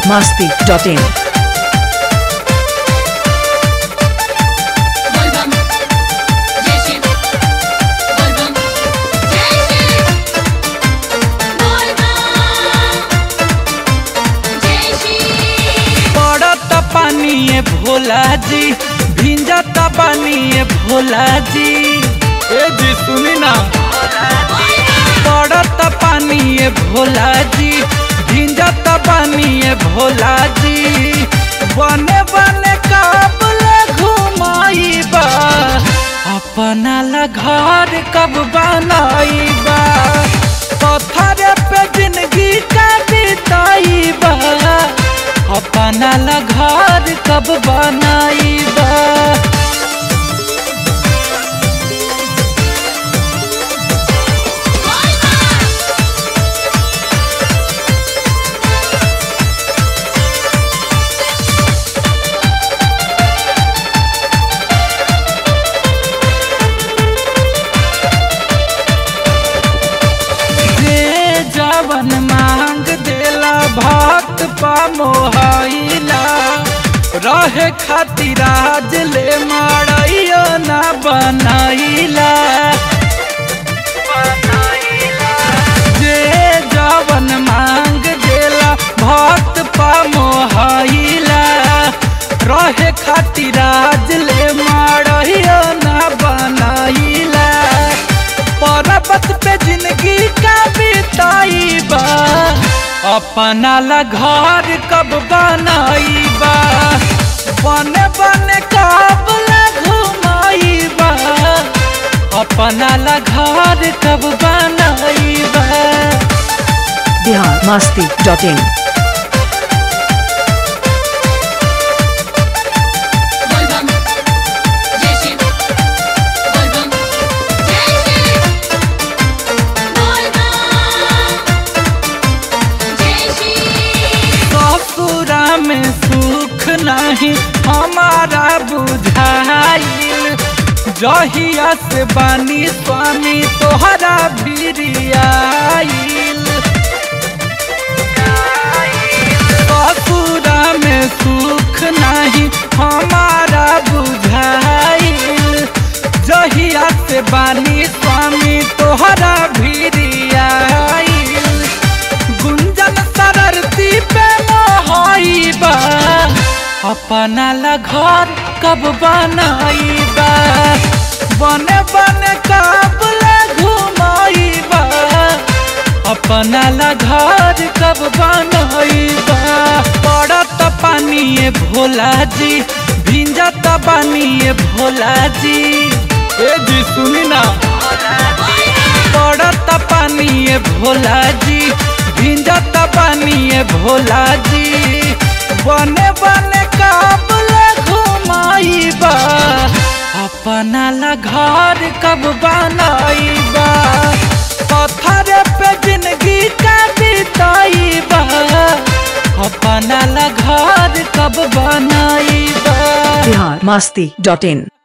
masti.in. Volvam, Yeşil, Volvam, Yeşil, Volvam, Yeşil. पड़त पानी भोला जी भिंजत पानी भोला जी ए जी सुनी ना पड़त पानी भोला जी भिंजत पानी भोला जी बने बने काबले घुमाइबा अपना ला घर कब बनाइबा पत्थर पे जिंदगी का बिताइबा अपना ला घर कब बनाइबा जे जवन मांग देला भक्त पा मोहाइला रहे खातिर आज ले मारैयो ना बनाइला जे जवन मांग देला भक्त पा मोहाइला रहे खातिर आज ले मारैयो ना बनाइला पर्वत पे जिंदगी का बिताइबा अपना ला घर कब बनाइबा बने बने कब ला घुमाइबा अपना ला घर कब बनाइबा Bihar masti.in. Volvam, Yeşil, Volvam, Yeşil, Volvam, Yeşil. ससुरा में सुख नहीं हमारा बुझाइल जहिया से बानी स्वामी तोहरा भिरियाइल ससुरा में सुख नहीं हमारा बुझाइल जहिया से बानी स्वामी तोहरा भिरियाइल गुंजन सररती पे मोहाइबा अपना ला घर कब बनाइबा बने बने कब ला घुमाइबा अपना ला घर कब बनाइबा पड़त पानी भोला जी भिंजत पानी भोला जी ए जी सुनी ना पड़त पानी भोला जी भिंजत पानी भोला जी बने बने काबले घुमाइबा अपना ला घर कब बनाइबा पत्थर पे जिंदगी का बिताइबा अपना ला घर कब बनाइबा Bihar masti.in.